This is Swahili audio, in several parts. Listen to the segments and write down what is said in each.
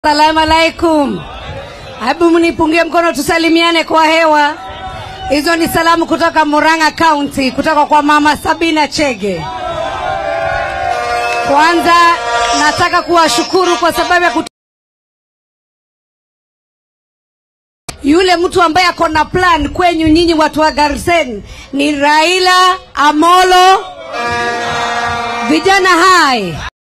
Salamu alaikum. Hebu mnipungie mkono tusalimiane kwa hewa. Hizo ni salamu kutoka Murang'a County, kutoka kwa Mama Sabina Chege. Kwanza nataka kuwashukuru kwa sababu ya kut... yule mtu ambaye ako na plan kwenyu nyinyi watu wa Garsen ni Raila Amolo vijana hai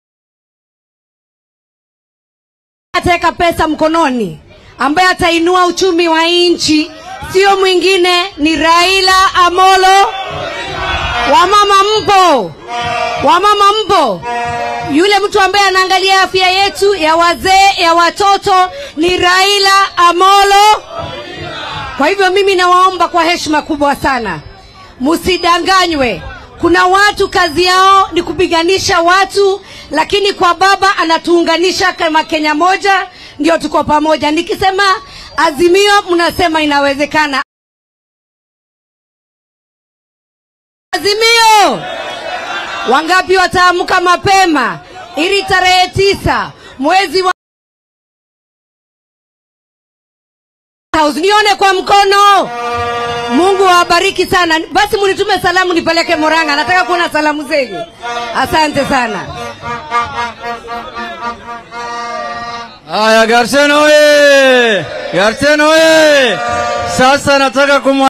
ataweka pesa mkononi ambaye atainua uchumi wa nchi sio mwingine ni Raila Amolo. Wamama mpo, wamama mpo. Yule mtu ambaye anaangalia afya yetu ya wazee, ya watoto ni Raila Amolo. Kwa hivyo mimi nawaomba kwa heshima kubwa sana, msidanganywe. Kuna watu kazi yao ni kupiganisha watu, lakini kwa baba anatuunganisha kama Kenya moja, ndio tuko pamoja. Nikisema Azimio, mnasema inawezekana. Azimio, wangapi wataamka mapema ili tarehe tisa mwezi wa House. Nione kwa mkono. Mungu awabariki sana. Basi munitume salamu nipeleke Murang'a, nataka kuona salamu zenyu. Asante sana. Haya, Garsen oye! Garsen oye! Sasa nataka kumwa